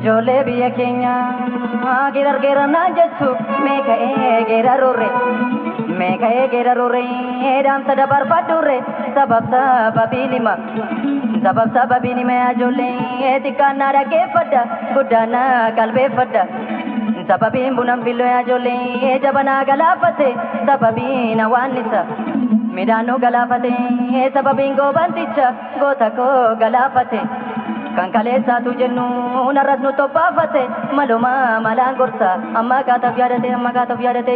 Ijoollee biyya keenya geerar geerannaan jettu meeqa eegeera rurre meeqa eegeera rurre dhaamsa dabarfadhurre sabab sababiin hima sabab sababiin hima ijoollee xiqqaannaa dhaggeeffadha guddaannaa qalbeeffadha. sababiin bunan filloo ijoollee jabanaa galaafate sababiin hawaannisa midhaanuu galaafate sababiin goobanticha goota koo galaafate kan kaleessaatu jennu narras nu toppaafate maluma malaan gorsa amma kaataaf yaadate amma kaataaf yaadate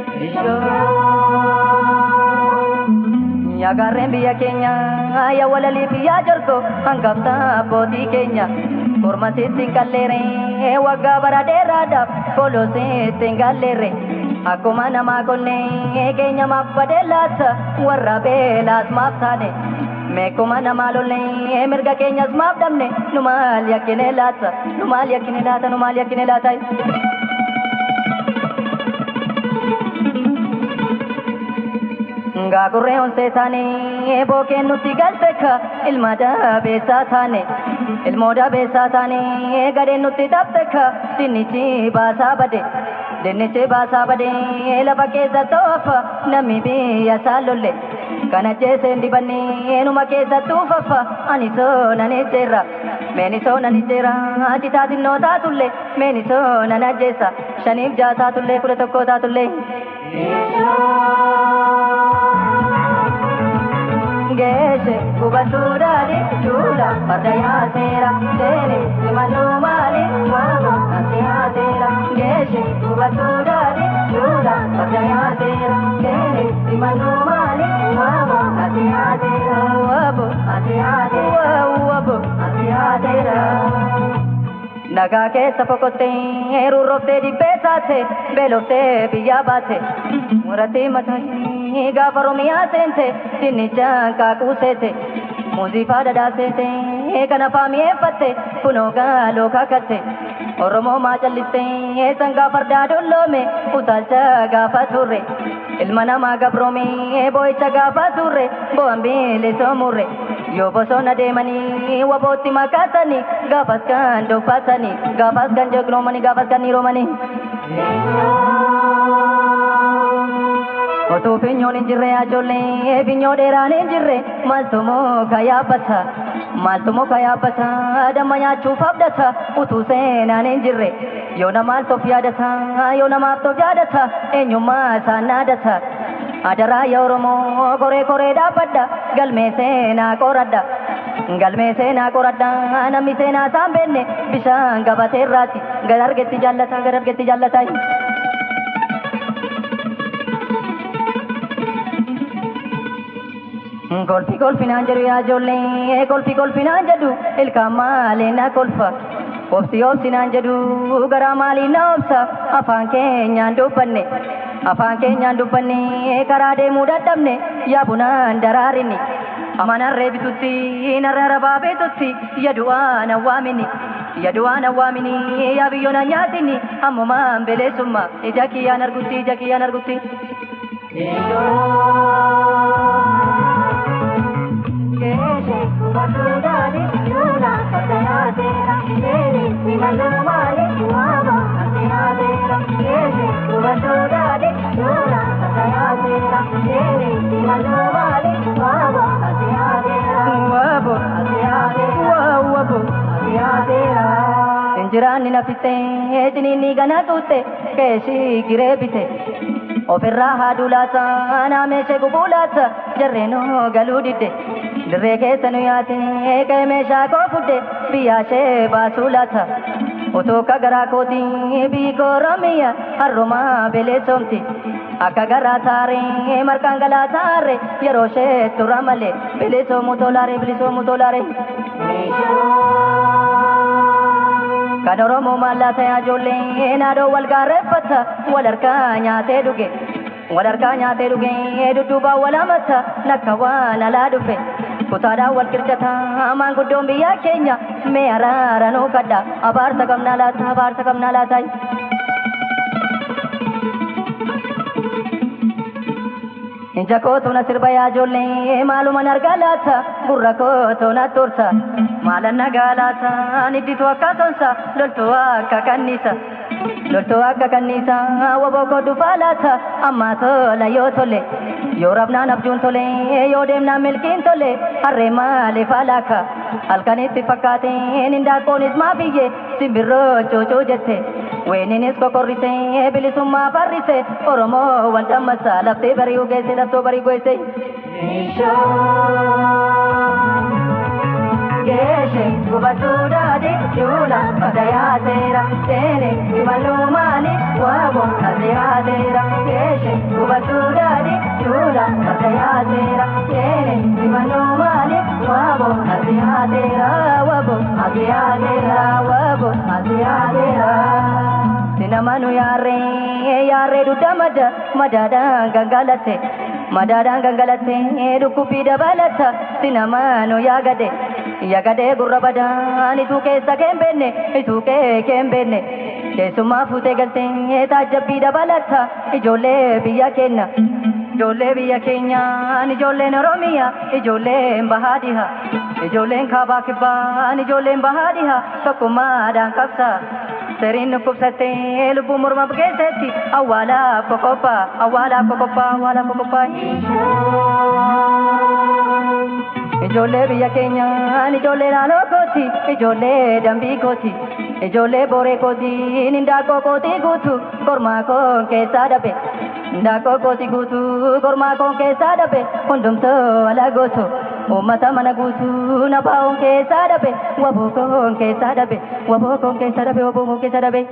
Yaagaarreen biyya keenya yaa walalii biyyaa jorgo hangafta abbootii keenya korma sitti hin qalleere waggaa bara dheeraadhaaf koloo sitti hin galleere akkuma namaa qonnee keenya maaf badee laata warra beelaas maaf taane meekuma namaa lollee mirga keenyas maaf dhabne nu maal yakkine laata nu maal yakkine laata nu maal yakkine laata. Gaagurree onsee taane bookeen nutti galte ka ilma dabeessaa taane ilmoo dabeessaa taane gadeen nutti dhabde ka dinnichi baasaa bade dinnichi baasaa bade lafa keessa toofa namni biyya isaa lolle kana jeeseen dibannee numa keessa tuufafa ani soo nan ejjeerra meeni soo nan ejjeerra citaa xinnoo taatullee meeni soo nan ajjeessa shaniif jaa taatullee kudha tokkoo taatullee. geeshe kubatuudhaani duula farda yaaseera seene simaluu maali waama nasi yaaseera geeshe kubatuudhaani duula farda yaaseera seene simaluu maali waama nasi yaaseera wabo nasi yaaseera wabo nasi yaaseera. Nagaa keessa fokottee rurroftee dibbee taate beeloftee biyyaa baate muratee mataa gaafa Oromiyaa seente dinnichaan kaakuu seete muuziifaa dhadhaa seete kan afaa mi'eeffatte kunoo gaaloo kakatte Oromoo maa callistee sangaa fardaa dolloome utaalcha gaafa turre ilma namaa gabroome boo'icha gaafa turre bo'an bilisoomuurre yoo bosona deemanii wabootti makaasanii gaafas kan dubbatanii gaafas kan jegnoomanii gaafas kan niroomanii. Otuu finyoon hin jirre ijoollee finyoo dheeraan hin jirre maaltu muka yaabbata maaltu muka yaabbata damma nyaachuuf abdata utuu seenaan hin jirre yoo namaaf tof yaadata yoo namaaf tof yaadata eenyummaa isaan naadata. Adaraa yaa Oromoo koree koree dhaabbadha galmee seenaa qoradha. Galmee seenaa qoradha namni seenaa isaan beenne bishaan gabatee irraati gad argetti jaallata gad argetti jaallata. Kolfi kolfinaan jedhu yaa ijoollee kolfi kolfinaan jedhu ilkaan maalee na kolfa. Obsi obsinaan jedhu garaa maalii na obsa afaan keenyaan dubbanne. afaan keenyaan dubbanne karaa deemuu dadhabne yaa bunaan daraarinni amanarree bitutti narra rabaa beetutti yadu'aan awwaamini yadu'aan awwaamini yaa biyyoon nyaatini ammumaan beleessumma ija kiyyaan argutti ija kiyyaan argutti. Injiraanni nafittee ciniinni gana tuutte keeshii giree bite ofirraa haaduu laata naameeshee gubuu laata jarreenoo galuu didde dirree keessa nu yaate qe'ee meeshaa koo fudde biyyaashee baasuu laata otoo akka garaa kootii biyyi koo Oromiyaa harrumaa beleessomti akka garaa taaree marqaan galaa taaree yeroo ishee tura malee bilisoomuu tolaaree bilisoomuu tolaaree. Kan Oromoo maallaa ta'aa ijoollee naadoo wal gaarreeffata wal harkaa nyaatee dhuge. Wal harkaa nyaatee dhuge dudduubaan wal hamata nakka waan alaa dhufe. Kutaadhaan wal qircata maanguddoon biyya keenya mee araara nuu kadha abaarsa qabnaa laata abaarsa qabnaa laata. Ija kootu na sirba yaa ijoollee maaluman argaa laata gurra kootu na tursa. maalan nagaalaataan idditu akka sonsa loltuu akka kannisa loltuu akka kannisa waboo kodhu faalaata ammaa tola yoo tole yoo rabnaan abjuun tole yoo deemnaan milkiin tole harree maaliif alaaka halkanitti fakkaateen hindaaqqoonis maa biyye simbirroo coocoo jette weeninis kokorrisee bilisummaa farrise oromoo wal dhammasa laftee bari'uu geesse laftoo barii geesse. Geeshe gubatuudhaati juula badayaateera seene simaluu maali waabo asiyaateera geeshe gubatuudhaati juula badayaateera seene simaluu maali waabo asiyaateera waabo asiyaateera waabo asiyaateera. Sinamanu yaarree yaarree dudda mada madaadhaan gangalatte madaadhaan gangalatte dhukkubbii dabalata sinamanu yaagade yaagade gurra badaan ituu keessa keen beenne ituu kee keen beenne keessummaa fuutee galtee taajjabbii dabalata ijoollee biyya keenya ijoollee biyya keenyaan ijoolleen oromiyaa ijoolleen bahaa dhiha ijoolleen kaabaa kibbaan ijoolleen bahaa dhiha tokkummaadhaan qabsaa. Seriin dhukkubsattee lubbuu morma bukeessetti awwaalaaf qoqophaa awwaalaaf qoqophaa awwaalaaf qoqophaa. Ijoollee biyya keenyaan ijoollee naannoo kooti ijoollee dambii kooti ijoollee booree kooti hindaaqqoo kooti guutu kormaa koon keessaa dhabe hindaaqqoo kooti guutu kormaa koon keessaa dhabe hundumtoo ala gootu. Uummata mana guutuu na baa'uun keessaa dhabe waboo koon keessaa dhabe waboo koon keessaa dhabe waboo koon keessaa dhabe.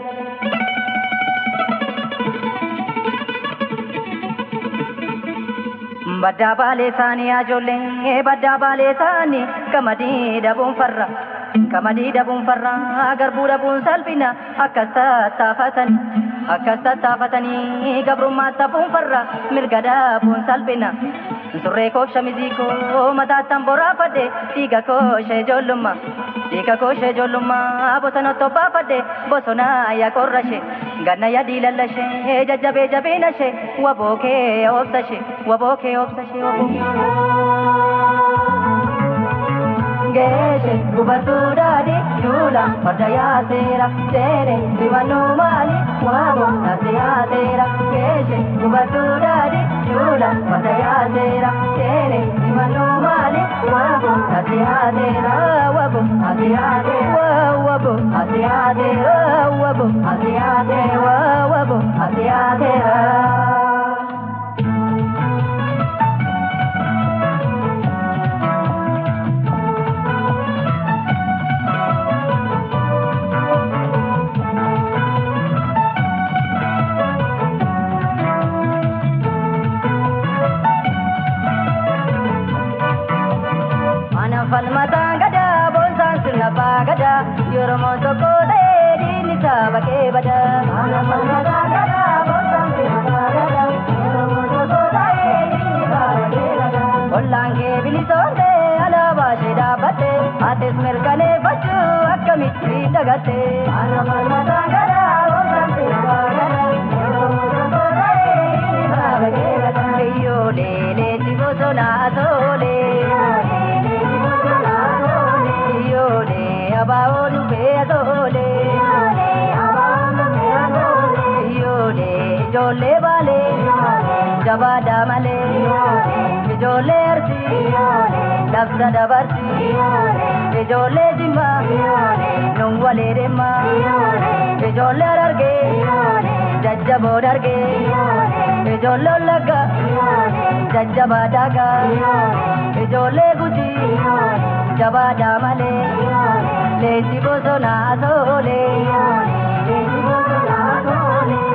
Baddaa baalee isaanii ijoollee baddaa baalee isaanii qamadii dhabuun farra. Qamadii dhabuun farra garbuu dhabuun salphina akkas tattaafatanii akkas tattaafatanii gabrummaa tafuun farra mirga dhabuun salphina. Surree koo shamizii koo mataattan boraafadhe dhiiga koo ishee ijoollummaa dhiiga koo ishee ijoollummaa bosona tobbaafadhe bosona yaa qorra ishee ganna yaa diilalla ishee jajjabee jabeena ishee waboo kee obsa ishee waboo kee obsa ishee waboo kee. Geeshe gubatuudhaani juula farda yaaseera seene simannuu maali waabo nasi yaaseera geeshe gubatuudhaani juula farda yaaseera seene simannuu maali waabo nasi yaaseera waabo nasi yaaseera waabo nasi yaaseera waabo nasi yaaseera waabo nasi yaaseera. falmataan gadaa boonsaan sirna abbaa gadaa yoromoo tokko ta'ee diinni isaa bakkee badaa. Mana falmataan gadaa boonsaan sirna abbaa gadaa yoromoo tokko ta'ee diinni isaa bakkee badaa. Ollaan kee bilisoontee alaabaa ishee dhaabbatte atis mirkaneeffachuu akkamitti dagatte. Mana falmataan gadaa boonsaan sirna abbaa gadaa yoromoo tokko ta'ee diinni isaa bakkee badaa. Iyyoolee leenji bosonaa toolee. abaa'oo dhufee atoolee. Iyyoolee ijoollee baalee jabaadhaa malee ijoollee arsii labsa dabarsii ijoollee jimmaa nun walee deemaa ijoollee arargee jajjaboo dargee ijoollee ollaggaa jajjabaa daagaa ijoollee gujii jabaadhaa malee leenji bosonaa toolee. Leenji bosonaa toolee.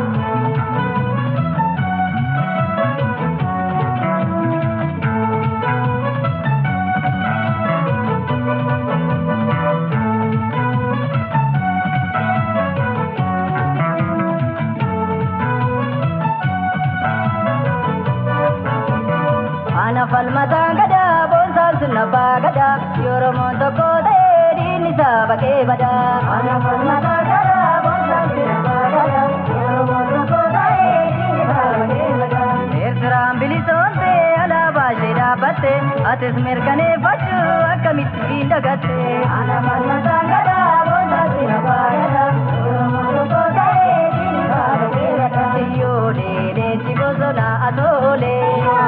Ana falmataan gadaa boonsaan sun abbaa gadaa yoromoon tokko ta'ee diinni isaa bakkee badaa. Ana falmataan gadaa boonsaan sun abbaa gadaa yoromoon tokko ta'ee diinni isaa bakkee badaa. Eertiraan bilisoomtee alaabaa ishee dhaabbatte dagatte atis mirkaneeffachuu akkamitti dagatte. Ana manna sangadaa boondaatti na baay'ata oromoo tokko ta'ee diini baala keerata. Iyyoolee leenji bosona asoolee.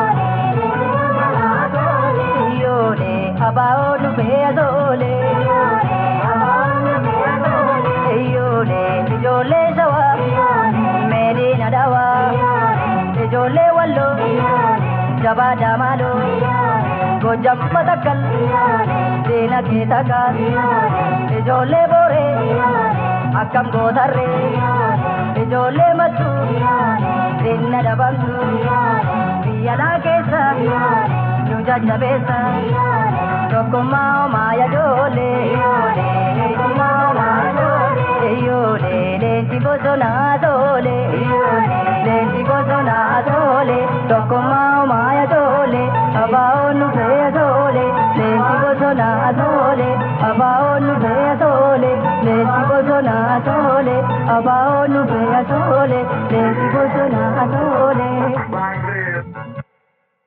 Iyyoolee abaa'oo dhufee asoolee. Iyyoolee ijoollee shawaa meediina dhawaa. Ijoollee walloo jabaa daamaaloo gojjam matakkal diina kee takkaas ijoollee booree akkam gootarree ijoollee mattuu diinna dhabamtu biyyalaa keessa nu jajjabeessa tokkummaa homaa yaadoolee iyyoolee leenji bosonaa toolee leenji bosonaa toolee tokkummaa homaa yaadoolee abaa'oon nu fe'ee toolee leenji bosonaa toolee abaa'oon nu fe'ee toolee leenji bosonaa toolee abaa'oon nu fe'ee toolee